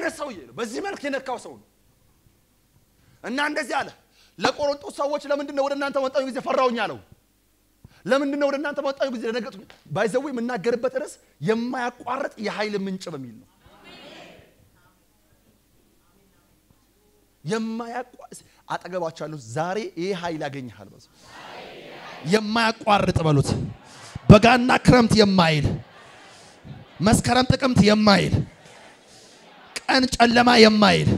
አይነት ሰውዬ ነው። በዚህ መልክ የነካው ሰው ነው እና እንደዚህ አለ። ለቆሮንጦስ ሰዎች ለምንድን ነው ወደ እናንተ መጣሁ ጊዜ ፈራሁኝ አለው። ለምንድን ነው ወደ እናንተ መጣሁ ጊዜ ደነገጥኩኝ። ባይዘው የምናገርበት ርዕስ የማያቋርጥ የኃይል ምንጭ በሚል ነው። የማያቋርጥ አጠገባቸው ያሉት ዛሬ ይህ ኃይል ያገኝሃል። በሱ የማያቋርጥ በሉት። በጋና ክረምት የማይል መስከረም ጥቅምት የማይል ቀን ጨለማ የማይል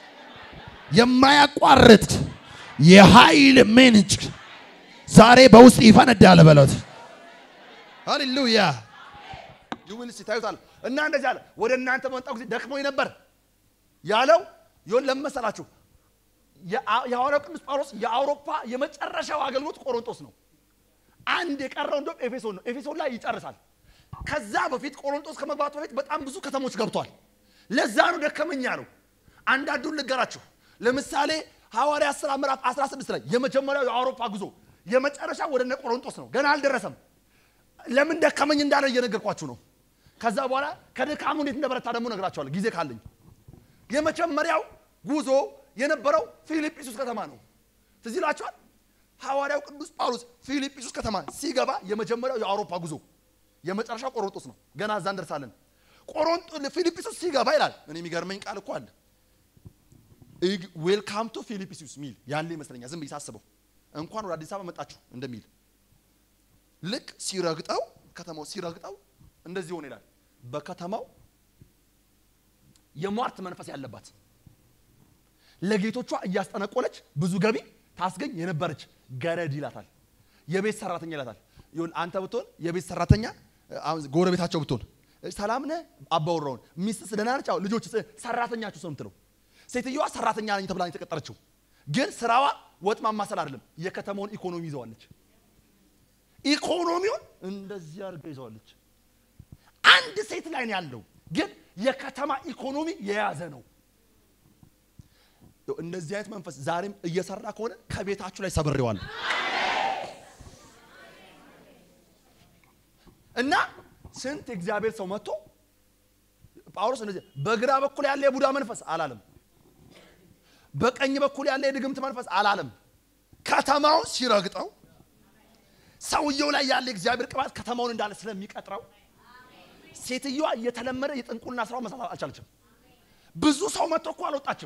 የማያቋርጥ የኃይል ምንጭ ዛሬ በውስጥ ይፈነዳል በሉት። ሃሌሉያ ይሁን ሲታዩታል እና እንደዚህ አለ። ወደ እናንተ በመጣሁ ጊዜ ደክሞኝ ነበር ያለው ይሁን ለመሰላችሁ የሐዋርያው ቅዱስ ጳውሎስ የአውሮፓ የመጨረሻው አገልግሎት ቆሮንቶስ ነው። አንድ የቀረው እንደውም ኤፌሶን ነው። ኤፌሶን ላይ ይጨርሳል። ከዛ በፊት ቆሮንቶስ ከመግባቱ በፊት በጣም ብዙ ከተሞች ገብቷል። ለዛ ነው ደከመኛ ነው። አንዳንዱን ልገራችሁ። ለምሳሌ ሐዋርያ ሥራ ምዕራፍ 16 ላይ የመጀመሪያው የአውሮፓ ጉዞ የመጨረሻ ወደ እነ ቆሮንቶስ ነው። ገና አልደረሰም። ለምን ደከመኝ እንዳለ እየነገርኳችሁ ነው። ከዛ በኋላ ከድካሙ እንዴት እንደበረታ ደግሞ ነግራችኋለሁ ጊዜ ካለኝ። የመጀመሪያው ጉዞ የነበረው ፊልጵስዩስ ከተማ ነው። ትዝ ይላችኋል። ሐዋርያው ቅዱስ ጳውሎስ ፊልጵስዩስ ከተማ ሲገባ የመጀመሪያው የአውሮፓ ጉዞ የመጨረሻው ቆሮንቶስ ነው። ገና እዛ እንደርሳለን። ቆሮንቶ ፊልጵስዩስ ሲገባ ይላል። እኔ የሚገርመኝ ቃል እኮ አለ። ዌልካም ቱ ፊልጵስዩስ ሚል ያለ ይመስለኛል። ዝም ብዬ ሳስበው እንኳን ወደ አዲስ አበባ መጣችሁ እንደሚል ልክ ሲረግጠው ከተማው ሲረግጠው እንደዚህ ሆነ ይላል። በከተማው የሟርት መንፈስ ያለባት ለጌቶቿ እያስጠነቆለች ብዙ ገቢ ታስገኝ የነበረች ገረድ ይላታል። የቤት ሰራተኛ ይላታል። ይሁን አንተ ብትሆን የቤት ሰራተኛ አሁን ጎረቤታቸው ብትሆን ሰላም ነህ አባወራውን ሚስትስ ደህና ነች? አዎ ልጆች ሰራተኛችሁ ሰው የምትለው ሴትዮዋ ሰራተኛ ነኝ ተብላ ነው የተቀጠረችው። ግን ስራዋ ወጥ ማማሰል አይደለም። የከተማውን ኢኮኖሚ ይዘዋለች። ኢኮኖሚውን እንደዚህ አድርጋ ይዘዋለች። አንድ ሴት ላይ ነው ያለው፣ ግን የከተማ ኢኮኖሚ የያዘ ነው። እንደዚህ አይነት መንፈስ ዛሬም እየሰራ ከሆነ ከቤታችሁ ላይ ሰብሬዋል እና ስንት እግዚአብሔር ሰው መጥቶ ጳውሎስ እንደዚህ በግራ በኩል ያለ የቡዳ መንፈስ አላለም። በቀኝ በኩል ያለ የድግምት መንፈስ አላለም። ከተማውን ሲረግጠው ሰውየው ላይ ያለ የእግዚአብሔር ቅባት ከተማውን እንዳለ ስለሚቀጥረው ሴትዮዋ እየተለመደ የጥንቁልና ስራው መስራት አልቻለችም። ብዙ ሰው መጥቶ እኮ አልወጣችም።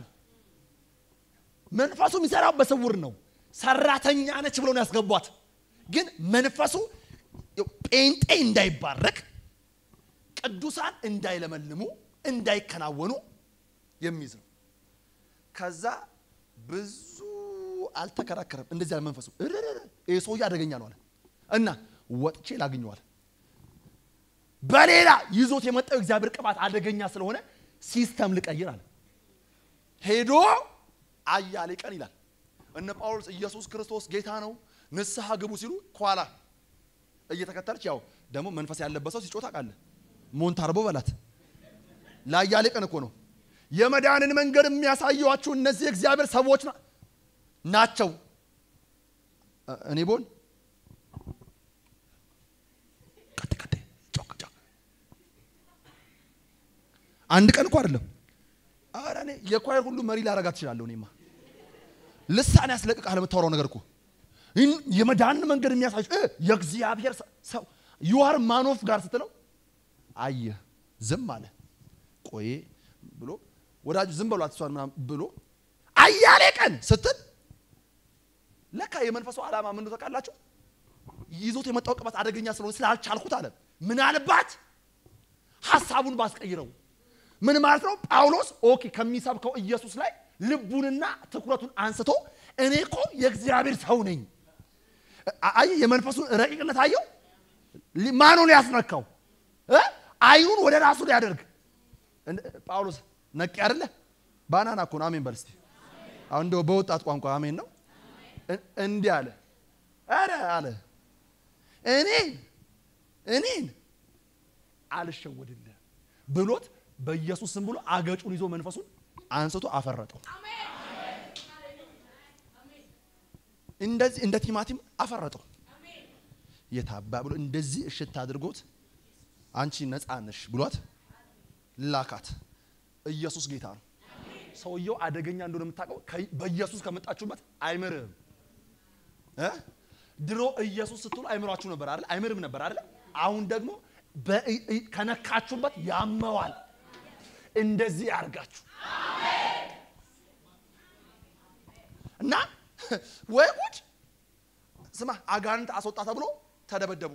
መንፈሱ የሚሰራው በስውር ነው። ሰራተኛ ነች ብሎ ነው ያስገቧት። ግን መንፈሱ ጴንጤ እንዳይባረክ፣ ቅዱሳን እንዳይለመልሙ፣ እንዳይከናወኑ የሚይዝ ነው። ከዛ ብዙ አልተከራከረም። እንደዚህ ያለ መንፈሱ ይህ ሰውዬ አደገኛ ነው አለ እና ወጥቼ ላግኘዋል። በሌላ ይዞት የመጣው እግዚአብሔር ቅባት አደገኛ ስለሆነ ሲስተም ልቀይር አለ። ሄዶ አያሌ ቀን ይላል እነ ጳውሎስ ኢየሱስ ክርስቶስ ጌታ ነው ንስሐ ግቡ ሲሉ ኋላ እየተከተለች ያው ደግሞ መንፈስ ያለበት ሰው ሲጮህ ታውቃለህ። ሞንታርቦ በላት ለአያሌ ቀን እኮ ነው የመዳንን መንገድ የሚያሳየዋችሁ እነዚህ እግዚአብሔር ሰዎች ናቸው። እኔ ቦን አንድ ቀን እኮ አይደለም። ኧረ እኔ የኳየር ሁሉ መሪ ላረጋት ትችላለሁ። እኔማ ልሳን ያስለቅቃል የምታወራው ነገር እኮ የመዳንን መንገድ የሚያሳይ የእግዚአብሔር ሰው ዩአር ማኖፍ ጋር ስትለው አየ ዝም አለ። ቆይ ብሎ ወዳጁ ዝም በሏት እሷን ምናምን ብሎ አያሌ ቀን ስትል ለካ የመንፈሱ ዓላማ ምን ታውቃላችሁ? ይዞት የመጣው ቅባት አደገኛ ስለሆነ ስላልቻልኩት አለ። ምናልባት ሀሳቡን ባስቀይረው ምን ማለት ነው? ጳውሎስ ኦኬ ከሚሰብከው ኢየሱስ ላይ ልቡንና ትኩረቱን አንስቶ እኔ እኮ የእግዚአብሔር ሰው ነኝ። አይ የመንፈሱን ረቂቅነት አየው። ማኑን ያስነካው አይኑን ወደ ራሱ ሊያደርግ ጳውሎስ ነቂ አይደለ? ባናና እኮ ነው። አሜን በል እስቲ። አሁን እንደው በወጣት ቋንቋ አሜን ነው። እንዲህ አለ፣ ኧረ አለ እኔን እኔን አልሸወድልህ ብሎት በኢየሱስ ስም ብሎ አገጩን ይዞ መንፈሱን አንስቶ አፈረጠው። እንደዚህ እንደ ቲማቲም አፈረጠው። የታባ ብሎ እንደዚህ እሽት አድርጎት አንቺ ነፃ ነሽ ብሏት ላካት። ኢየሱስ ጌታ ነው። ሰውየው አደገኛ እንደሆነ የምታውቀው ከ- በኢየሱስ ከመጣችሁበት አይምርህም እ? ድሮ ኢየሱስ ስትሉ አይምሯችሁ ነበር አይደል? አይምርም ነበር አይደል? አሁን ደግሞ በኢ- ኢ- ከነካችሁበት ያመዋል። እንደዚህ ያርጋችሁ እና ወይ ጉድ ስማ፣ አጋንንት አስወጣ ተብሎ ተደበደቡ።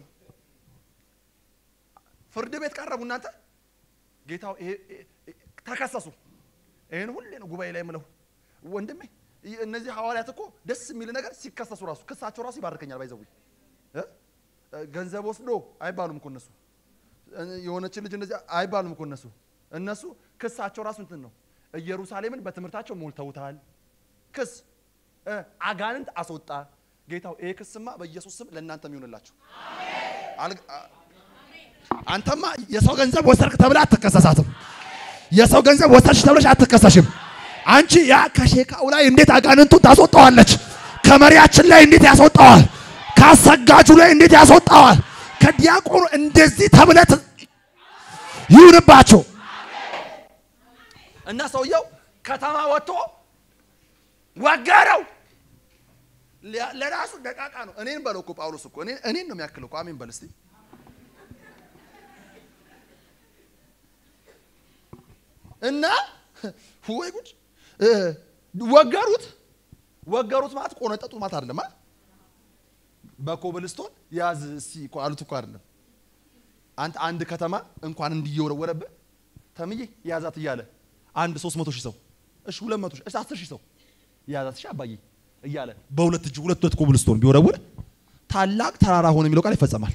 ፍርድ ቤት ቀረቡ። እናንተ ጌታው ይሄ ይሄ- ተከሰሱ። ይህን ሁሌ ነው ጉባኤ ላይ የምለው ወንድሜ። ይህ- እነዚህ ሐዋርያት እኮ ደስ የሚል ነገር ሲከሰሱ ራሱ ክሳቸው ራሱ ይባርከኛል። ባይዘው ገንዘብ ወስዶ አይባሉም እኮ እነሱ እ፣ የሆነችን ልጅ እንደዚህ አይባሉም እኮ እነሱ እነሱ ክሳቸው ራሱ እንትን ነው። ኢየሩሳሌምን በትምህርታቸው ሞልተውታል። ክስ እ፣ አጋንንት አስወጣ። ጌታው ይሄ ክስማ በኢየሱስ ስም ለእናንተም ይሆንላችሁ። አልግ- አ- አንተማ የሰው ገንዘብ ወሰድክ ተብላ አትከሰሳትም። የሰው ገንዘብ ወሰድሽ ተብለሽ አትከሰሽም። አንቺ ያ ከሼካው ላይ እንዴት አጋንንቱን ታስወጣዋለች? ከመሪያችን ላይ እንዴት ያስወጣዋል? ከአሰጋጁ ላይ እንዴት ያስወጣዋል? ከዲያቆኑ እንደዚህ ተብለት ይሁንባቸው። እና ሰውየው ከተማ ወጥቶ ወገረው። ሊያ- ለራሱ ደቃቃ ነው። እኔን በለው እኮ ጳውሎስ እኮ እኔን እኔን ነው የሚያክለው እኮ። አሜን በል እስቲ። እና ወይ ጉድ እ፣ ወገሩት። ወገሩት ማለት ቆነጠጡት ማለት አይደለም። አ? በኮብልስቶን ያዝ እስቲ እኮ አሉት እኮ አይደለም። አንተ አንድ ከተማ እንኳን እንዲየወረወረብህ ተምዬ ያዛት እያለ አንድ ሶስት መቶ ሺህ ሰው እሺ ሁለት መቶ ሺህ እሺ አስር ሺህ ሰው ያዛት እሺ አባዬ እያለ በሁለት እጅ ሁለት ሁለት ኮብልስቶን ቢወረውር ታላቅ ተራራ ሆነ የሚለው ቃል ይፈጸማል።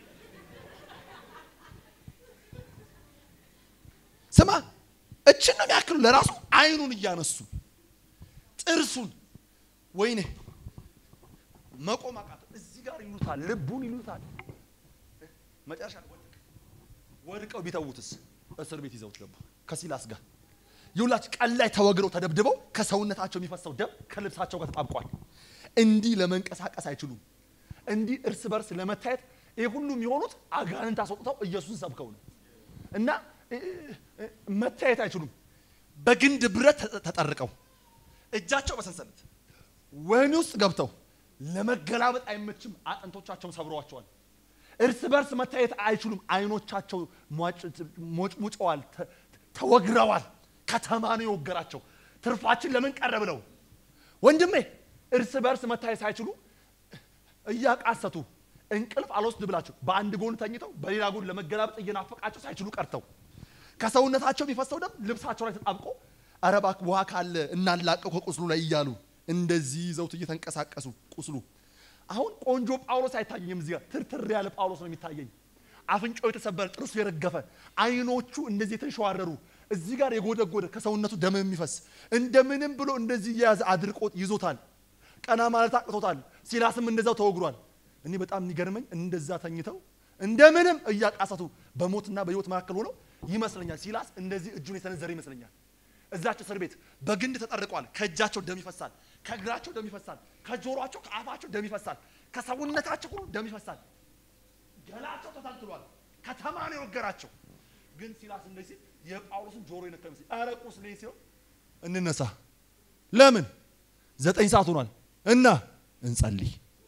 ስማ እችን ነው የሚያክሉ ለራሱ አይኑን እያነሱ ጥርሱን ወይኔ መቆም አቃተው። እዚህ ጋር ይሉታል፣ ልቡን ይሉታል። መጨረሻ ላይ ወደቀ። ወድቀው ቢተዉትስ እስር ቤት ይዘውት ገቡ ከሲላስ ጋር ይውላች ቀን ላይ ተወግረው ተደብድበው ከሰውነታቸው የሚፈሰው ደም ከልብሳቸው ጋር ተጣብቋል። እንዲህ ለመንቀሳቀስ አይችሉም። እንዲህ እርስ በርስ ለመታየት ይህ ሁሉ የሚሆኑት አጋንንት አስወጥተው ኢየሱስን ሰብከው ነው እና እ- እ- መታየት አይችሉም። በግንድ ብረት ተ- ተጠርቀው እጃቸው በሰንሰለት ወህኒ ውስጥ ገብተው ለመገላበጥ አይመችም። አጥንቶቻቸውን ሰብረዋቸዋል። እርስ በርስ መታየት አይችሉም። አይኖቻቸው ሞጭሙጨዋል፣ ተ- ተወግረዋል። ከተማ ነው የወገራቸው። ትርፋችን ለምን ቀረ ብለው ወንድሜ እርስ በርስ መታየት ሳይችሉ እያቃሰቱ እንቅልፍ አልወስድ ብላቸው በአንድ ጎን ተኝተው በሌላ ጎን ለመገላበጥ እየናፈቃቸው ሳይችሉ ቀርተው ከሰውነታቸው የሚፈሰው ደም ልብሳቸው ላይ ተጣብቆ ኧረ እባክህ ውሃ ካለ እናላቀው ከቁስሉ ላይ እያሉ እንደዚህ ይዘውት እየተንቀሳቀሱ ቁስሉ አሁን ቆንጆ ጳውሎስ አይታየኝም። እዚህ ጋር ትርትር ያለ ጳውሎስ ነው የሚታየኝ። አፍንጫው የተሰበረ ጥርሱ የረገፈ አይኖቹ እንደዚህ የተንሸዋረሩ እዚህ ጋር የጎደጎደ ከሰውነቱ ደም የሚፈስ እንደምንም ብሎ እንደዚህ እየያዘ አድርቆት ይዞታል። ቀና ማለት አቅቶታል። ሲላስም እንደዛው ተወግሯል። እኔ በጣም የሚገርመኝ እንደዛ ተኝተው እንደምንም እያቃሰቱ በሞትና በሕይወት መካከል ሆነው ይመስለኛል። ሲላስ እንደዚህ እጁን የሰነዘረ ይመስለኛል። እዛች እስር ቤት በግንድ ተጠርቀዋል። ከእጃቸው ደም ይፈሳል፣ ከእግራቸው ደም ይፈሳል፣ ከጆሮአቸው ከአፋቸው ደም ይፈሳል፣ ከሰውነታቸው ሁሉ ደም ይፈሳል። ገላቸው ተታልትሏል። ከተማ ነው የወገራቸው። ግን ሲላስ እንደዚህ የጳውሎስን ጆሮ የነካ ይመስል ኧረ ቁስሌ ሲሆን እንነሳ። ለምን ዘጠኝ ሰዓት ሆኗል እና እንጸልይ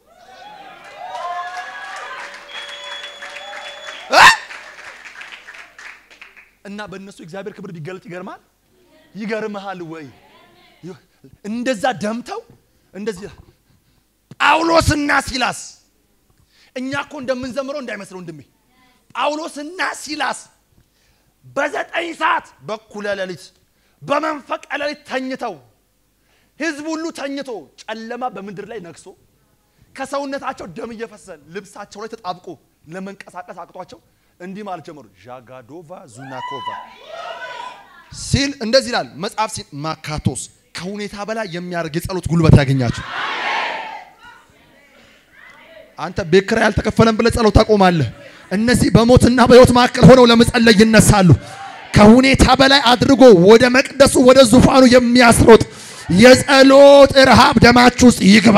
እ? እና በእነሱ እግዚአብሔር ክብር ቢገለጥ ይገርማል። ይገርምሃል ወይ? እንደዛ ደምተው እንደዚህ ጳውሎስና ሲላስ እኛ እኮ እንደምንዘምረው እንዳይመስለው ወንድሜ። ጳውሎስና ሲላስ በዘጠኝ ሰዓት በኩለ ሌሊት በመንፈቀ ሌሊት ተኝተው ህዝብ ሁሉ ተኝቶ ጨለማ በምድር ላይ ነግሶ ከሰውነታቸው ደም እየፈሰሰ ልብሳቸው ላይ ተጣብቆ ለመንቀሳቀስ አቅቷቸው እንዲህ ማለት ጀመሩ። ዣጋዶቫ ዙናኮቫ ሲል እንደዚህ ይላል መጽሐፍ ሲል ማካቶስ ከሁኔታ በላይ የሚያደርግ የጸሎት ጉልበት ያገኛቸው። አንተ ቤት ኪራይ ያልተከፈለን ብለህ ጸሎት ታቆማለህ። እነዚህ በሞትና በሕይወት መካከል ሆነው ለመጸለይ ይነሳሉ። ከሁኔታ በላይ አድርጎ ወደ መቅደሱ ወደ ዙፋኑ የሚያስሮጥ የጸሎት ረሃብ ደማችሁ ውስጥ ይግባ።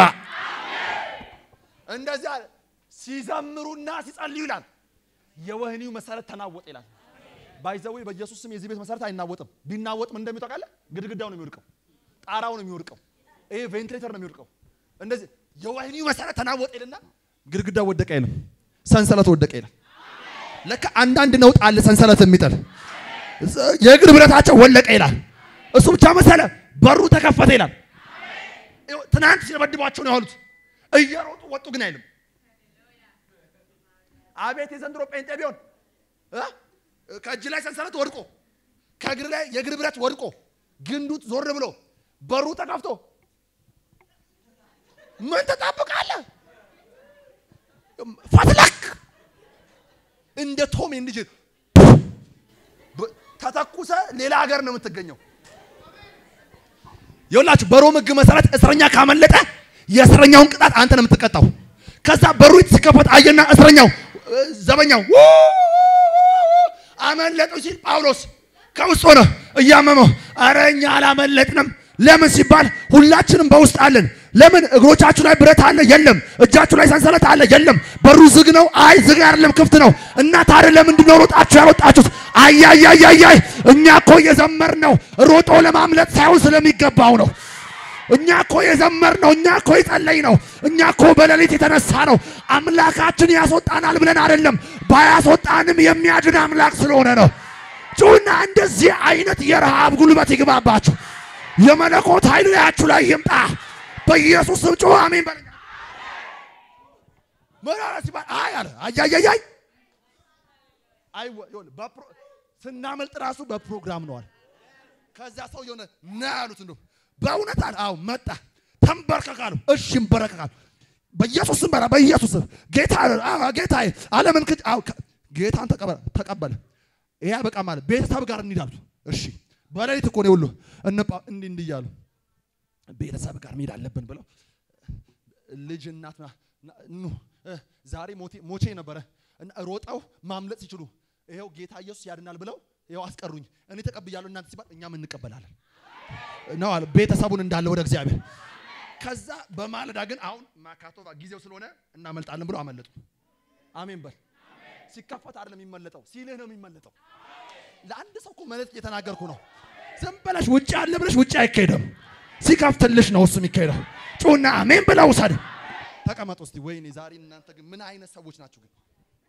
እንደዚህ አለ። ሲዘምሩና ሲጸልዩ ይላል የወህኒው መሰረት ተናወጠ ይላል። ባይዘዌ በኢየሱስ ስም የዚህ ቤት መሰረት አይናወጥም። ቢናወጥ ምን እንደሚወጣ ቃለ ግድግዳው ነው የሚወድቀው፣ ጣራው ነው የሚወድቀው፣ ይሄ ቬንትሌተር ነው የሚወድቀው። እንደዚህ የወህኒው መሰረት ተናወጠ ይልና ግድግዳው ወደቀ ይልም፣ ሰንሰለት ወደቀ ይላል። ለካ አንዳንድ ነውጥ አለ ሰንሰለት የሚጥል የእግር ብረታቸው ወለቀ ይላል። እሱ ብቻ መሰለ በሩ ተከፈተ ይላል። ይኸው ትናንት ሲደበድቧቸው ነው ያሉት። እየሮጡ ወጡ ግን አይልም። አቤት የዘንድሮ ጴንጤ ቢሆን እ? ከእጅ ላይ ሰንሰለት ወድቆ ከእግር ላይ የእግር ብረት ወድቆ ግንዱት ዞር ብሎ በሩ ተከፍቶ ምን ትጠብቃለህ? ፈትለክ እንደ ቶም እንድጅ ተተኩሰ ሌላ ሀገር ነው የምትገኘው። ይኸውላችሁ በሮም ሕግ መሰረት እስረኛ ካመለጠ የእስረኛውን ቅጣት አንተ ነው የምትቀጣው። ከዛ በሩ ሲከፈት አየና እስረኛው እ፣ ዘበኛው ው አመለጡ ሲል ጳውሎስ ከውስጥ ሆነ እያመመው፣ አረ እኛ አላመለጥንም። ለምን ሲባል ሁላችንም በውስጥ አለን። ለምን እግሮቻችሁ ላይ ብረት አለ? የለም። እጃችሁ ላይ ሰንሰለት አለ? የለም። በሩ ዝግ ነው? አይ ዝግ አይደለም፣ ክፍት ነው። እና ታዲያ ለምንድን ነው ሮጣችሁ ያልወጣችሁት? አያያያያይ እኛ እኮ የዘመር ነው ሮጦ ለማምለጥ ሳይሆን ስለሚገባው ነው። እኛ እኮ የዘመር ነው። እኛ እኮ የጸለይ ነው። እኛ እኮ በሌሊት የተነሳ ነው። አምላካችን ያስወጣናል ብለን አይደለም፣ ባያስወጣንም የሚያድን አምላክ ስለሆነ ነው። ጩና እንደዚህ አይነት የረሃብ ጉልበት ይግባባችሁ። የመለኮት ኃይል ላያችሁ ላይ ይምጣ። በኢየሱስ ስም ጩ አሜን በለኛ። ምን አለ ሲባል አይ አለ አያያያይ አይ ይኸውልህ በፕሮ- ስናመልጥ ራሱ በፕሮግራም ነው አለ። ከዛ ሰው የሆነ ና ያሉት እንደው በእውነት አለ አዎ መጣ ተንበርከካሉ እሺ እንበረከካሉ በኢየሱስ ስም በራ በኢየሱስ ስም ጌታ አዎ ጌታዬ ዓለምን ክድ አዎ ከ- ጌታን ተቀበለ ተቀበለ ይሄ በቃ ማለት ቤተሰብ ጋር እንሂዳሉ እሺ በሌሊት እኮ ነው ሁሉ እንጳ እንዲህ እንዲህ እያሉ ቤተሰብ ጋር መሄድ አለብን ብለው ልጅ እናት ና- ና- ኑ እ፣ ዛሬ ሞቴ ሞቼ ነበረ እና ሮጠው ማምለጥ ሲችሉ ይኸው ጌታ ኢየሱስ ያድናል ብለው ይኸው አስቀሩኝ። እኔ ተቀብያለሁ እናንተ ሲባል እኛም እንቀበላለን ነው አለ ቤተሰቡን እንዳለ ወደ እግዚአብሔር። ከዛ በማለዳ ግን አሁን ማካቶባ ጊዜው ስለሆነ እናመልጣለን ብለው አመለጡ። አሜን በል። ሲከፈት አይደለም የሚመለጠው፣ ሲልህ ነው የሚመለጠው። ለአንድ ሰው እኮ መልእክት እየተናገርኩ ነው። ዝም ብለሽ ውጭ አለ ብለሽ ውጭ አይካሄድም። ሲከፍትልሽ ነው እሱ የሚካሄደው። ጩና አሜን ብለው ውሰድ። ተቀመጡ እስቲ። ወይኔ ዛሬ እናንተ ግን ምን አይነት ሰዎች ናችሁ ግን?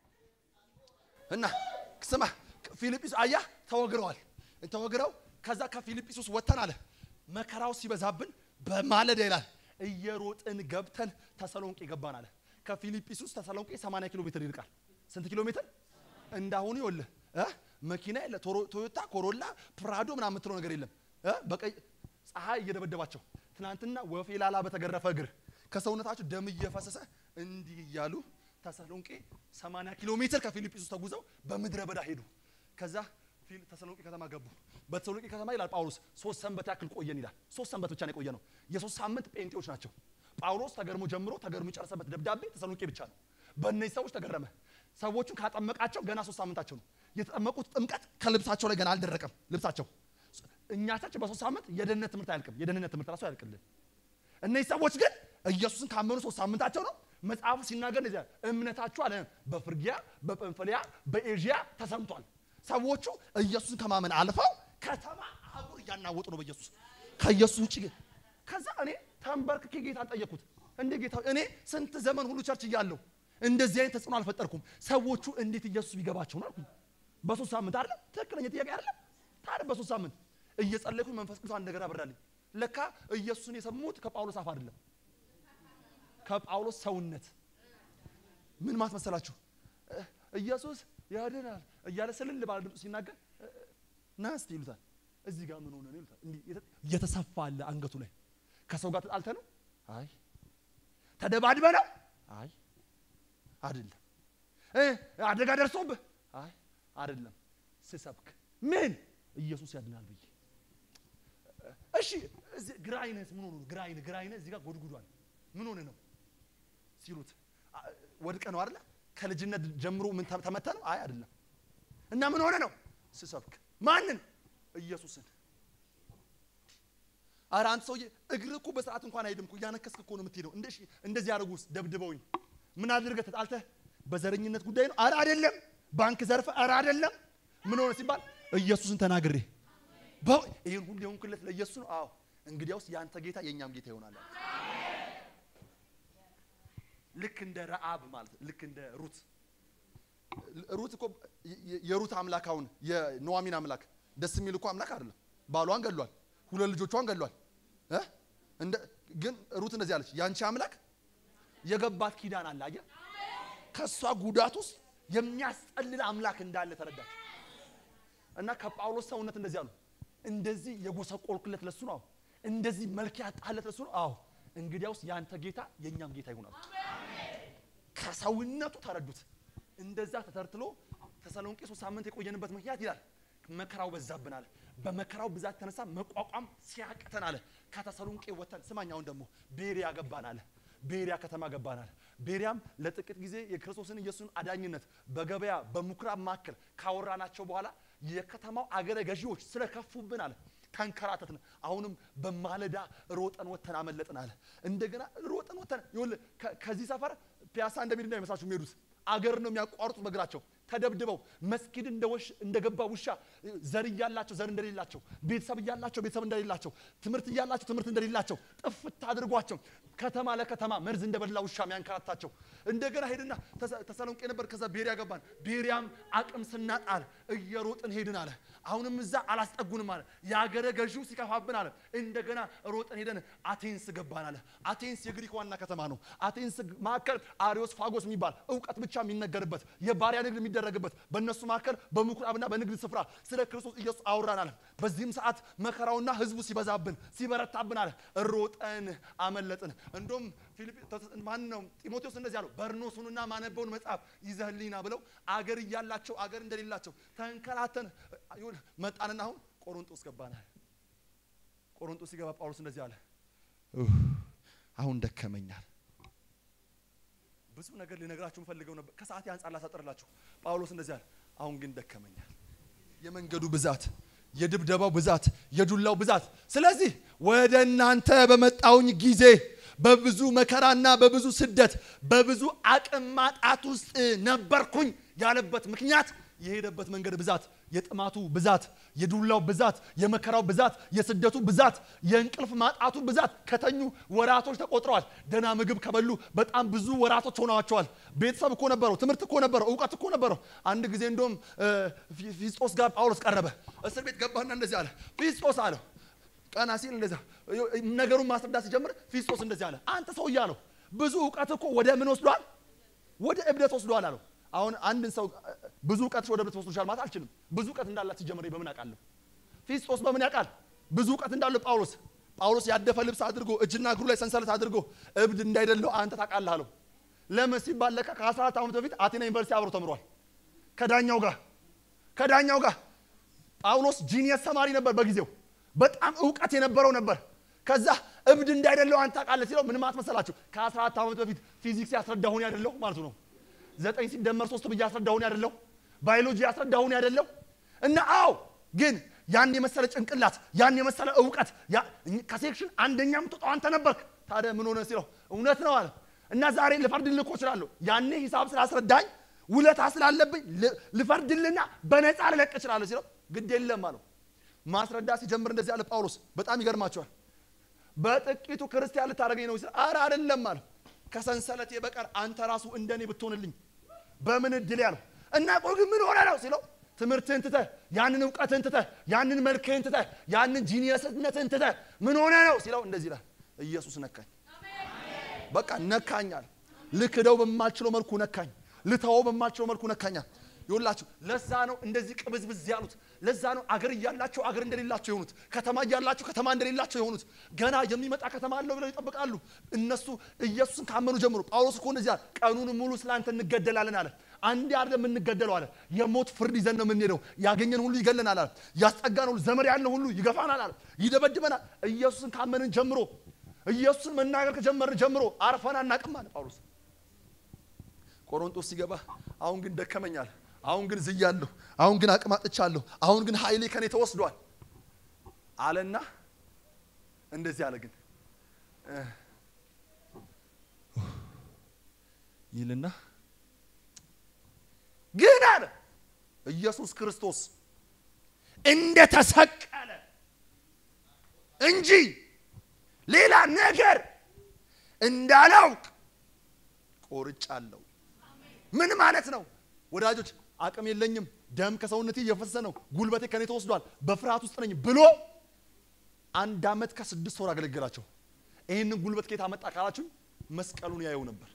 እና ስማ ፊልጵስ አያ ተወግረዋል። ተወግረው ከዛ ከፊልጵስዩስ ወጥተን አለ መከራው ሲበዛብን በማለዳ ይላል እየሮጥን ገብተን ተሰሎንቄ ገባን አለ። ከፊልጵስዩስ ተሰሎንቄ 80 ኪሎ ሜትር ይርቃል። ስንት ኪሎ ሜትር? እንዳሁኑ ይኸውልህ እ መኪና የለ ቶሮ- ቶዮታ ኮሮላ ፕራዶ ምናምን የምትለው ነገር የለም እ በቀይ ፀሐይ እየደበደባቸው ትናንትና ወፌ ላላ በተገረፈ እግር ከሰውነታቸው ደም እየፈሰሰ እንዲህ እያሉ ተሰሎንቄ 80 ኪሎ ሜትር ከፊልጵስዩስ ተጉዘው በምድረ በዳ ሄዱ። ከዛ ፊል ተሰሎንቄ ከተማ ገቡ። በተሰሎንቄ ከተማ ይላል ጳውሎስ ሶስት ሰንበት ያክል ቆየን ይላል። ሶስት ሰንበት ብቻ ነው የቆየ ነው። የሶስት ሳምንት ጴንጤዎች ናቸው። ጳውሎስ ተገርሞ ጀምሮ ተገርሞ የጨረሰበት ደብዳቤ ተሰሎንቄ ብቻ ነው። በእነዚህ ሰዎች ተገረመ። ሰዎቹን ካጠመቃቸው ገና ሶስት ሳምንታቸው ነው። የተጠመቁት ጥምቀት ከልብሳቸው ላይ ገና አልደረቀም ልብሳቸው። እኛ ቸርች በሶስት ሳምንት የደህንነት ትምህርት አያልቅም። የደህንነት ትምህርት ራሱ አያልቅልን። እነዚህ ሰዎች ግን ኢየሱስን ካመኑ ሶስት ሳምንታቸው ነው። መጽሐፉ ሲናገር እንደዚህ አለ፣ እምነታችሁ አለ በፍርጊያ በጵንፍልያ በኤዥያ ተሰምቷል። ሰዎቹ ኢየሱስን ከማመን አልፈው ከተማ አህጉር እያናወጡ ነው በኢየሱስ ከኢየሱስ ውጭ ግን ከዛ እኔ ተንበርክኬ ጌታን ጠየቅኩት። እንዴ ጌታ እኔ ስንት ዘመን ሁሉ ቸርች እያለሁ እንደዚህ አይነት ተጽዕኖ አልፈጠርኩም። ሰዎቹ እንዴት ኢየሱስ ቢገባቸው ነው አልኩኝ። በሶስት ሳምንት አይደለም ትክክለኛ ጥያቄ አይደለም። ታዲያ በሶስት ሳምንት እየጸለይኩኝ መንፈስ ቅዱስ አንድ ነገር አበራልኝ። ለካ ኢየሱስን የሰሙት ከጳውሎስ አፍ አይደለም ከጳውሎስ ሰውነት ምን ማለት መሰላችሁ? እ- ኢየሱስ ያድናል እያለ ስልል ባለ ድምፅ ሲናገር እ- ና እስቲ ይሉታል። እዚህ ጋር ምን ሆነ ነው ይሉታል። እንዲህ የተ- እየተሰፋ አለ አንገቱ ላይ። ከሰው ጋር ተጣልተ ነው? አይ ተደባድበ ነው? አይ አይደለም። እ አደጋ ደርሶብህ? አይ አይደለም። ስሰብክ ምን ኢየሱስ ያድናል ብዬ እሺ እዚህ ግራ አይነት ምን ሆኖ ነው? ግራ አይነት ግራ አይነት እዚህ ጋር ጎድጉዷል። ምን ሆነ ነው ሲሉት አ- ወድቀ ነው አይደለ? ከልጅነት ጀምሮ ምን ተ- ተመተ ነው? አይ አይደለም። እና ምን ሆነ ነው? ስሰብክ ማንን? ኢየሱስን። ኧረ አንተ ሰውዬ እግር እኮ በስርዓት እንኳን አይሄድም እኮ እያነከስክ እኮ ነው የምትሄደው። እንደ እንደዚህ ያደርጉስ ደብድበውኝ ምን አድርገህ ተጣልተህ በዘረኝነት ጉዳይ ነው? ኧረ አይደለም። ባንክ ዘርፈ? ኧረ አይደለም። ምን ሆነ ሲባል ኢየሱስን ተናግሬ በ- ይህን ሁሉ የሆንክለት ለኢየሱስ ነው። አዎ እንግዲያውስ የአንተ ጌታ የእኛም ጌታ ይሆናል። አለ። ልክ እንደ ረአብ ማለት ነው። ልክ እንደ ሩት ሩት እኮ የ- የ- የሩት አምላክ አሁን የኑዋሚን አምላክ ደስ የሚል እኮ አምላክ አይደለም። ባሏን ገሏል፣ ሁለት ልጆቿን ገሏል። እ? እንደ ግን ሩት እንደዚህ አለች፣ ያንቺ አምላክ የገባት ኪዳን አለ። አየህ፣ ከእሷ ጉዳት ውስጥ የሚያስጠልል አምላክ እንዳለ ተረዳች። እና ከጳውሎስ ሰውነት እንደዚህ አሉ፣ እንደዚህ የጎሰቆልክለት ለሱ ነው። አዎ እንደዚህ መልክ ያጣለት ለሱ ነው። አዎ እንግዲያውስ ያንተ ጌታ የእኛም ጌታ ይሆናል። ከሰውነቱ ተረዱት። እንደዛ ተተርትሎ ተሰሎንቄ ሶስት ሳምንት የቆየንበት ምክንያት ይላል መከራው በዛብን አለ። በመከራው ብዛት የተነሳ መቋቋም ሲያቅተን አለ ከተሰሎንቄ ወተን ስማኝ፣ አሁን ደግሞ ቤሪያ ገባን አለ። ቤሪያ ከተማ ገባን አለ። ቤሪያም ለጥቂት ጊዜ የክርስቶስን ኢየሱስን አዳኝነት በገበያ በምኩራብ መካከል ካወራናቸው በኋላ የከተማው አገረ ገዢዎች ስለከፉብን አለ ተንከራተትን። አሁንም በማለዳ ሮጠን ወተን አመለጥን አለ። እንደገና ሮጠን ወተን ይኸውልህ ከ- ከዚህ ሰፈር ፒያሳ እንደሚሄድ እንዳይመስላችሁ የሚሄዱት አገር ነው የሚያቋርጡት በእግራቸው ተደብድበው መስጊድ እንደ ወሽ- እንደገባ ውሻ ዘር እያላቸው ዘር እንደሌላቸው ቤተሰብ እያላቸው ቤተሰብ እንደሌላቸው ትምህርት እያላቸው ትምህርት እንደሌላቸው ጥፍት አድርጓቸው ከተማ ለከተማ መርዝ እንደበላ ውሻ የሚያንከራታቸው እንደገና ሄድና ተሰ- ተሰሎንቄ ነበር ከዛ ቤሪያ ገባን ቤሪያም አቅም ስናጣል እየሮጥን ሄድን አለ አሁንም እዛ አላስጠጉንም አለ የአገረ ገዢው ሲከፋብን አለ እንደገና ሮጥን ሄደን አቴንስ ገባን አለ አቴንስ የግሪክ ዋና ከተማ ነው አቴንስ መካከል አሪዮስ ፋጎስ የሚባል እውቀት ብቻ የሚነገርበት የባሪያ ንግድ የሚደረግበት በእነሱ መካከል በምኩራብና በንግድ ስፍራ ስለ ክርስቶስ ኢየሱስ አውራን አለ በዚህም ሰዓት መከራውና ህዝቡ ሲበዛብን ሲበረታብን አለ ሮጠን አመለጥን እንደውም ፊልጵ ማን ነው ጢሞቴዎስ እንደዚህ አለው በርኖሱንና ማነበውን መጽሐፍ ይዘህልኝና ብለው አገር እያላቸው አገር እንደሌላቸው ተንከራተን ይሁን መጣንና አሁን ቆሮንጦስ ገባናል ቆሮንጦስ ሲገባ ጳውሎስ እንደዚህ አለ "ኡፍ፣ አሁን ደከመኛል ብዙ ነገር ልነግራችሁ ፈልገው ነበር ከሰዓት አንጻር ላሳጠርላችሁ ጳውሎስ እንደዚህ አለ አሁን ግን ደከመኛል የመንገዱ ብዛት የድብደባው ብዛት የዱላው ብዛት ስለዚህ ወደ እናንተ በመጣውኝ ጊዜ በብዙ መከራና በብዙ ስደት በብዙ አቅም ማጣት ውስጥ ነበርኩኝ ያለበት ምክንያት የሄደበት መንገድ ብዛት የጥማቱ ብዛት የዱላው ብዛት የመከራው ብዛት የስደቱ ብዛት የእንቅልፍ ማጣቱ ብዛት ከተኙ ወራቶች ተቆጥረዋል ደና ምግብ ከበሉ በጣም ብዙ ወራቶች ሆነዋቸዋል ቤተሰብ እኮ ነበረው ትምህርት እኮ ነበረው እውቀት እኮ ነበረው አንድ ጊዜ እንደውም እ፣ ፊ- ፊስጦስ ጋር ጳውሎስ ቀረበ እስር ቤት ገባና እንደዚህ አለ ፊስጦስ አለው ቀና ሲል እንደዛ ነገሩን ማስረዳት ሲጀምር ፊስጦስ እንደዚህ አለ አንተ ሰው እያለው ብዙ እውቀት እኮ ወደ ምን ወስዷል ወደ እብደት ወስዷል አለው አሁን አንድን ሰው እ፣ ብዙ እውቀት ወደ እብደት ወስዶሻል ማለት አልችልም ብዙ እውቀት እንዳላት ሲጀምር በምን አውቃለሁ ፊስጦስ በምን ያውቃል ብዙ እውቀት እንዳለው ጳውሎስ ጳውሎስ ያደፈ ልብስ አድርጎ እጅና እግሩ ላይ ሰንሰለት አድርጎ እብድ እንዳይደለው አንተ ታውቃለህ አለው ለምን ሲባል ለካ ከ14 ዓመት በፊት አቴና ዩኒቨርሲቲ አብሮ ተምሯል ከዳኛው ጋር ከዳኛው ጋር ጳውሎስ ጂኒየስ ተማሪ ነበር በጊዜው በጣም እውቀት የነበረው ነበር ከዛ እብድ እንዳይደለው አንተ ታውቃለህ ሲለው ምን ማለት መሰላችሁ ከ14 ዓመት በፊት ፊዚክስ ያስረዳሁን ያደለው ማለቱ ነው ዘጠኝ ሲደመር ሶስት ብዬ ያስረዳሁን ያደለው ባዮሎጂ ያስረዳሁን ያደለው እና አዎ ግን ያን የመሰለ ጭንቅላት ያን የመሰለ እውቀት ያ- ከሴክሽን አንደኛ የምትወጣው አንተ ነበርክ ታዲያ ምን ሆነ ሲለው እውነት ነው አለ እና ዛሬ ልፈርድልህ እኮ እችላለሁ ያኔ ሂሳብ ስላስረዳኝ ውለታ ስላለብኝ ል- ልፈርድልና በነፃ ልለቅ እችላለሁ ሲለው ግድ የለም አለው ማስረዳት ሲጀምር እንደዚህ አለ ጳውሎስ በጣም ይገርማቸዋል በጥቂቱ ክርስቲያን ልታደርገኝ ነው ሲል አረ አይደለም አለ ከሰንሰለቴ በቀር አንተ ራሱ እንደኔ ብትሆንልኝ በምን እድል ያለው እና ቆይ ግን ምን ሆነ ነው ሲለው ትምህርትህን ትተህ ያንን እውቀትህን ትተህ ያንን መልክህን ትተህ ያንን ጂኒየስነትህን ትተህ ምን ሆነ ነው ሲለው እንደዚህ ይላል ኢየሱስ ነካኝ በቃ ነካኛል ልክደው በማልችለው መልኩ ነካኝ ልተወው በማልችለው መልኩ ነካኛል ይኸውላችሁ ለዛ ነው እንደዚህ ቅብዝብዝ ያሉት ለዛ ነው አገር እያላቸው አገር እንደሌላቸው የሆኑት ከተማ እያላቸው ከተማ እንደሌላቸው የሆኑት ገና የሚመጣ ከተማ አለው ብለው ይጠብቃሉ እነሱ ኢየሱስን ካመኑ ጀምሮ ጳውሎስ እኮ እንደዚህ አለ ቀኑን ሙሉ ስላንተ እንገደላለን አለ አንዴ አይደለም የምንገደለው አለ የሞት ፍርድ ይዘን ነው የምንሄደው ያገኘን ሁሉ ይገለናል አለ ያስጠጋን ሁሉ ዘመድ ያለን ሁሉ ይገፋናል አለ ይደበድበናል ኢየሱስን ካመንን ጀምሮ ኢየሱስን መናገር ከጀመርን ጀምሮ አርፈን አናቅም አለ ጳውሎስ ቆሮንቶስ ሲገባ አሁን ግን ደከመኛል አሁን ግን ዝያለሁ አሁን ግን አቅም አጥቻለሁ አሁን ግን ኃይሌ ከኔ ተወስዷል አለና እንደዚህ አለ ግን እ፣ ይልና ግን አለ ኢየሱስ ክርስቶስ እንደተሰቀለ እንጂ ሌላ ነገር እንዳላውቅ ቆርጫለሁ። ምን ማለት ነው ወዳጆች? አቅም የለኝም፣ ደም ከሰውነቴ እየፈሰሰ ነው፣ ጉልበቴ ከኔ ተወስዷል፣ በፍርሃት ውስጥ ነኝ ብሎ አንድ ዓመት ከስድስት ወር አገለገላቸው። ይህንን ጉልበት ከየት አመጣ ካላችሁ መስቀሉን ያየው ነበር።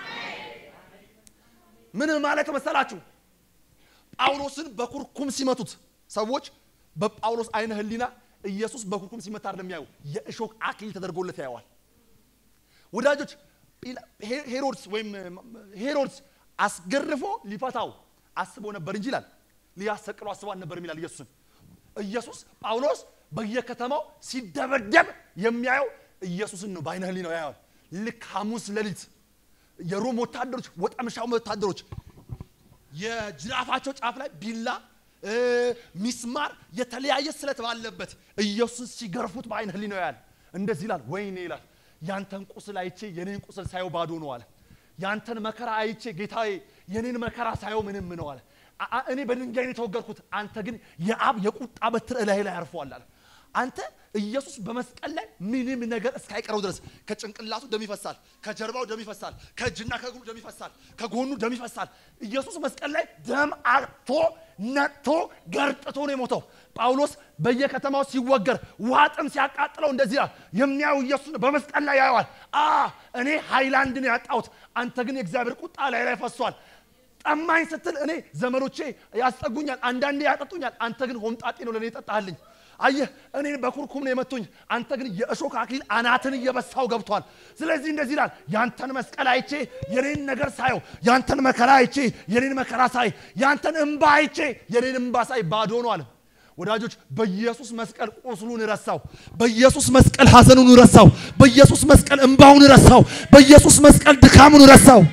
ምን ማለት መሰላችሁ? ጳውሎስን በኩርኩም ሲመቱት ሰዎች በጳውሎስ አይነ ህሊና ኢየሱስ በኩርኩም ሲመታ አይደለም ያዩ፣ የእሾክ አክሊል ተደርጎለት ያየዋል። ወዳጆች ሄሮድስ ወይም ሄሮድስ አስገርፎ ሊፈታው አስቦ ነበር እንጂ ይላል ሊያሰቅሎ አስቦ አልነበርም ይላል ኢየሱስን። ኢየሱስ ጳውሎስ በየከተማው ሲደበደብ የሚያየው ኢየሱስን ነው፣ በአይነ ህሊናው ያየዋል። ልክ ሐሙስ ሌሊት የሮም ወታደሮች ወጠምሻው ወታደሮች የጅራፋቸው ጫፍ ላይ ቢላ ሚስማር የተለያየ ስለት ባለበት ኢየሱስን ሲገርፉት በአይነ ህሊናው ያያል። እንደዚህ ይላል፣ ወይኔ ይላል ያንተን ቁስል አይቼ የኔን ቁስል ሳየው ባዶ ነው አለ። ያንተን መከራ አይቼ ጌታዬ የኔን መከራ ሳየው ምንም ነው አለ። እኔ በድንጋይ ነው የተወገርኩት፣ አንተ ግን የአብ የቁጣ በትር እላይ ላይ አርፏል አለ። አንተ ኢየሱስ በመስቀል ላይ ምንም ነገር እስካይቀረው ድረስ ከጭንቅላቱ ደም ይፈሳል፣ ከጀርባው ደም ይፈሳል፣ ከእጅና ከእግሩ ደም ይፈሳል፣ ከጎኑ ደም ይፈሳል። ኢየሱስ መስቀል ላይ ደም አርቶ ነጥቶ ገርጥቶ ነው የሞተው። ጳውሎስ በየከተማው ሲወገር ውሃ ጥም ሲያቃጥለው እንደዚህ ይላል። የሚያዩ ኢየሱስ በመስቀል ላይ ያየዋል። አ እኔ ሃይላንድን ያጣሁት፣ አንተ ግን የእግዚአብሔር ቁጣ ላይ ላይ ፈሷል። ጠማኝ ስትል እኔ ዘመዶቼ ያስጠጉኛል፣ አንዳንዴ ያጠጡኛል፣ አንተ ግን ሆምጣጤ ነው ለእኔ የጠጣህልኝ። አየህ እኔን በኩርኩም ነው የመቱኝ፣ አንተ ግን የእሾክ አክሊል አናትን እየበሳው ገብቷል። ስለዚህ እንደዚህ ይላል፣ ያንተን መስቀል አይቼ የኔን ነገር ሳየው፣ ያንተን መከራ አይቼ የኔን መከራ ሳይ፣ ያንተን እንባ አይቼ የኔን እንባ ሳይ ባዶ ነው አለ። ወዳጆች በኢየሱስ መስቀል ቁስሉን ረሳው። በኢየሱስ መስቀል ሐዘኑን ረሳው። በኢየሱስ መስቀል እንባውን ረሳው። በኢየሱስ መስቀል ድካሙን ረሳው።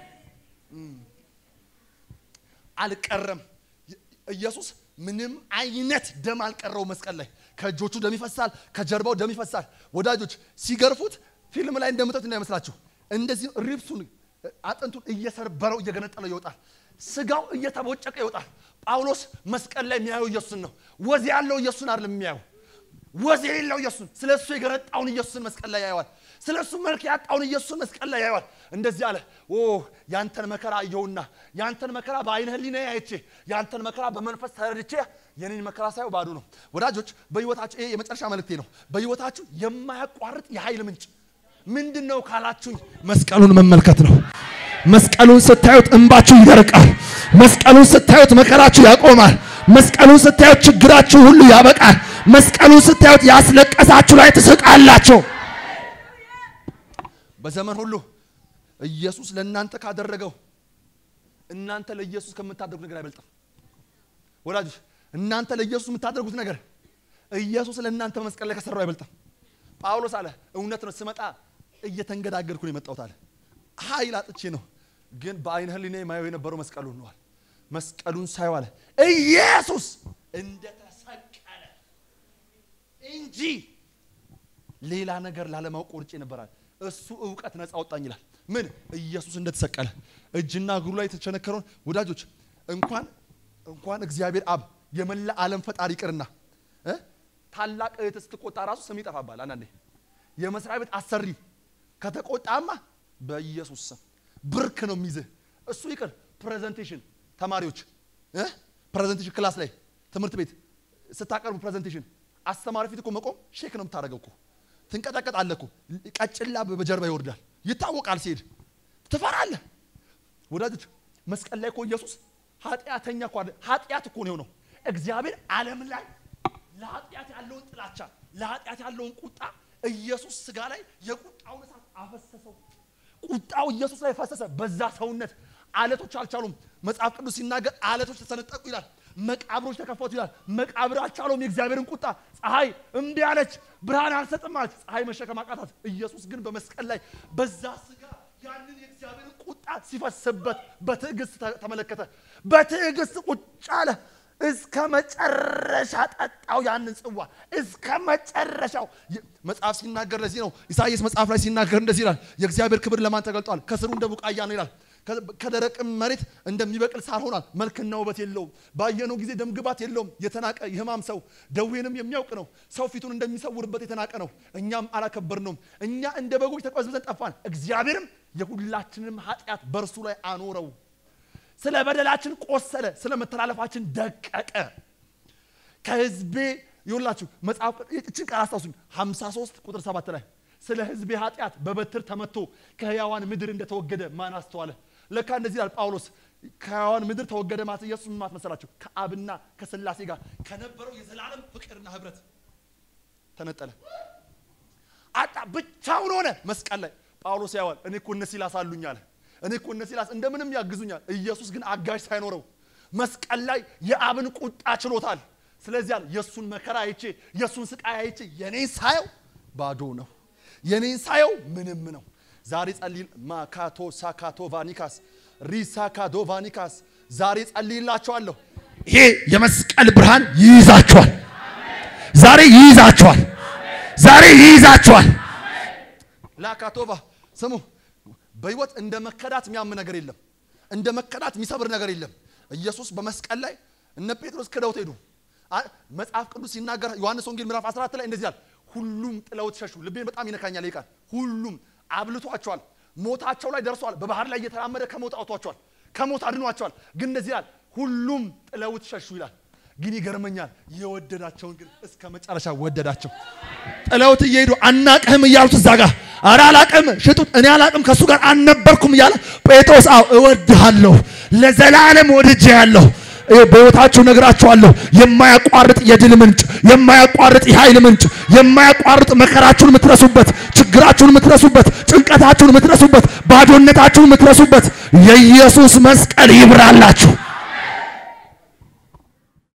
አልቀረም ኢየሱስ ምንም አይነት ደም አልቀረው መስቀል ላይ ከእጆቹ ደም ይፈሳል፣ ከጀርባው ደም ይፈሳል። ወዳጆች ሲገርፉት ፊልም ላይ እንደምታዩት እንዳይመስላችሁ እንደዚህ ሪብሱን አጥንቱን እየሰርበረው እየገነጠለው ይወጣል። ስጋው እየተቦጨቀ ይወጣል። ጳውሎስ መስቀል ላይ የሚያየው ኢየሱስን ነው። ወዝ ያለው ኢየሱስን አይደለም የሚያየው፣ ወዝ የሌለው ኢየሱስን፣ ስለ እሱ የገነጣውን ኢየሱስን መስቀል ላይ ያየዋል። ስለ እሱ መልክ ያጣውን ኢየሱስን መስቀል ላይ ያየዋል። እንደዚህ አለ፣ ኦ ያንተን መከራ አየሁና ያንተን መከራ በአይነ ህሊና አይቼ ያንተን መከራ በመንፈስ ተረድቼ የኔን መከራ ሳየው ባዶ ነው። ወዳጆች በህይወታችሁ ይሄ የመጨረሻ መልእክቴ ነው። በህይወታችሁ የማያቋርጥ የኃይል ምንጭ ምንድን ነው ካላችሁኝ፣ መስቀሉን መመልከት ነው። መስቀሉን ስታዩት እንባችሁ ይደርቃል። መስቀሉን ስታዩት መከራችሁ ያቆማል። መስቀሉን ስታዩት ችግራችሁ ሁሉ ያበቃል። መስቀሉን ስታዩት ያስለቀሳችሁ ላይ ትስቃላችሁ። በዘመን ሁሉ ኢየሱስ ለእናንተ ካደረገው እናንተ ለኢየሱስ ከምታደርጉት ነገር አይበልጥም። ወዳጆች እናንተ ለኢየሱስ የምታደርጉት ነገር ኢየሱስ ለእናንተ በመስቀል ላይ ከሰራው አይበልጥም። ጳውሎስ አለ እውነት ነው፣ ስመጣ እየተንገዳገድኩ ነው የመጣሁት አለ። ኃይል አጥቼ ነው፣ ግን በአይነ ህሊና የማየው የነበረው መስቀሉን ነዋል። መስቀሉን ሳየው አለ ኢየሱስ እንደተሰቀለ እንጂ ሌላ ነገር ላለማወቅ ቆርጬ ነበራል። እሱ እውቀት ነፃ አወጣኝ ይላል። ምን ኢየሱስ እንደተሰቀለ እጅና እግሩ ላይ የተቸነከረውን ወዳጆች እንኳን እንኳን እግዚአብሔር አብ የመላ ዓለም ፈጣሪ ይቅርና እ ታላቅ እህት ስትቆጣ ራሱ ስም ይጠፋባል። አንዳንዴ የመስሪያ ቤት አሰሪ ከተቆጣማ በኢየሱስ ስም ብርክ ነው የሚይዝህ። እሱ ይቅር ፕሬዘንቴሽን ተማሪዎች እ ፕሬዘንቴሽን ክላስ ላይ ትምህርት ቤት ስታቀርቡ ፕሬዘንቴሽን አስተማሪ ፊት እኮ መቆም ሼክ ነው የምታደርገው እኮ ትንቀጠቀጣለህ እኮ ቀጭላ በጀርባ ይወርዳል። ይታወቃል። ሲሄድ ትፈራለህ። ወዳጆች መስቀል ላይ እኮ ኢየሱስ ኃጢአተኛ እኮ አይደል፣ ኃጢአት እኮ ነው የሆነው። እግዚአብሔር ዓለም ላይ ለኃጢአት ያለውን ጥላቻ ለኃጢአት ያለውን ቁጣ ኢየሱስ ስጋ ላይ የቁጣውን እሳት አፈሰሰው። ቁጣው ኢየሱስ ላይ ፈሰሰ። በዛ ሰውነት አለቶች አልቻሉም። መጽሐፍ ቅዱስ ሲናገር አለቶች ተሰነጠቁ ይላል። መቃብሮች ተከፈቱ ይላል። መቃብር አልቻለውም የእግዚአብሔርን ቁጣ። ፀሐይ እምቢ አለች፣ ብርሃን አልሰጥም አለች። ፀሐይ መሸከም አቃታት። ኢየሱስ ግን በመስቀል ላይ በዛ ስጋ ያንን የእግዚአብሔርን ቁጣ ሲፈስበት በትዕግስት ተመለከተ። በትዕግስት ቁጭ አለ። እስከ መጨረሻ ጠጣው ያንን ጽዋ እስከ መጨረሻው። መጽሐፍ ሲናገር ለዚህ ነው ኢሳይያስ መጽሐፍ ላይ ሲናገር እንደዚህ ይላል፣ የእግዚአብሔር ክብር ለማን ተገልጧል? ከስሩ እንደ ቡቃያ ነው ይላል። ከደረቅም መሬት እንደሚበቅል ሳር ሆኗል። መልክና ውበት የለውም። ባየነው ጊዜ ደምግባት የለውም። የተናቀ የሕማም ሰው ደዌንም የሚያውቅ ነው። ሰው ፊቱን እንደሚሰውርበት የተናቀ ነው። እኛም አላከበርነውም። እኛ እንደ በጎች ተቅበዝብዘን ጠፋን። እግዚአብሔርም የሁላችንም ኃጢአት በእርሱ ላይ አኖረው። ስለ በደላችን ቆሰለ፣ ስለ መተላለፋችን ደቀቀ። ከሕዝቤ ይኸውላችሁ መጽሐፍ እችን ቃል አስታውሱኝ 53 ቁጥር 7 ላይ ስለ ሕዝቤ ኃጢአት በበትር ተመቶ ከሕያዋን ምድር እንደተወገደ ማን አስተዋለ? ለካ እንደዚህ ይላል ጳውሎስ። ከሕያዋን ምድር ተወገደ ማለት ኢየሱስ ምን ማለት መሰላችሁ? ከአብና ከሥላሴ ጋር ከነበረው የዘላለም ፍቅርና ህብረት ተነጠለ። አጣ ብቻውን ሆነ መስቀል ላይ ጳውሎስ ያዋል እኔ እኮ እነ ሲላስ አሉኝ አለ። እኔ እኮ እነ ሲላስ እንደምንም ያግዙኛል። ኢየሱስ ግን አጋዥ ሳይኖረው መስቀል ላይ የአብን ቁጣ ችሎታል። ስለዚህ አለ የእሱን መከራ አይቼ የእሱን ስቃይ አይቼ የኔን ሳየው ባዶ ነው፣ የኔን ሳየው ምንም ነው። ዛሬ ጸልይ ማካቶ ሳካቶ ቫኒካስ ሪሳካዶ ቫኒካስ ዛሬ ጸልይላቸዋለሁ። ይሄ የመስቀል ብርሃን ይይዛችኋል። ዛሬ ይይዛችኋል። ዛሬ ይይዛችኋል። ላካቶቫ ስሙ፣ በህይወት እንደ መከዳት የሚያም ነገር የለም። እንደ መከዳት የሚሰብር ነገር የለም። ኢየሱስ በመስቀል ላይ እነ ጴጥሮስ ክደውት ሄዱ። አ- መጽሐፍ ቅዱስ ሲናገር ዮሐንስ ወንጌል ምዕራፍ 14 ላይ እንደዚህ ይላል፣ ሁሉም ጥለውት ሸሹ። ልቤን በጣም ይነካኛል ይህ ቃል። ሁሉም አብልቷቸዋል፣ ሞታቸው ላይ ደርሰዋል። በባህር ላይ እየተራመደ ከሞት አውጥቷቸዋል፣ ከሞት አድኗቸዋል። ግን እንደዚህ ይላል፣ ሁሉም ጥለውት ሸሹ ይላል። ግን ይገርመኛል፣ የወደዳቸውን ግን እስከ መጨረሻ ወደዳቸው። ጥለውት እየሄዱ አናቅህም እያሉት እዛ ጋር ኧረ አላቅም ሽጡት፣ እኔ አላቅም ከእሱ ጋር አልነበርኩም እያለ ጴጥሮስ አዎ እወድሃለሁ፣ ለዘላለም ወድጄ ያለሁ በሕይወታችሁ ነግራችኋለሁ። የማያቋርጥ የድል ምንጭ፣ የማያቋርጥ የኃይል ምንጭ፣ የማያቋርጥ መከራችሁን የምትረሱበት፣ ችግራችሁን የምትረሱበት፣ ጭንቀታችሁን የምትረሱበት፣ ባዶነታችሁን የምትረሱበት የኢየሱስ መስቀል ይብራላችሁ።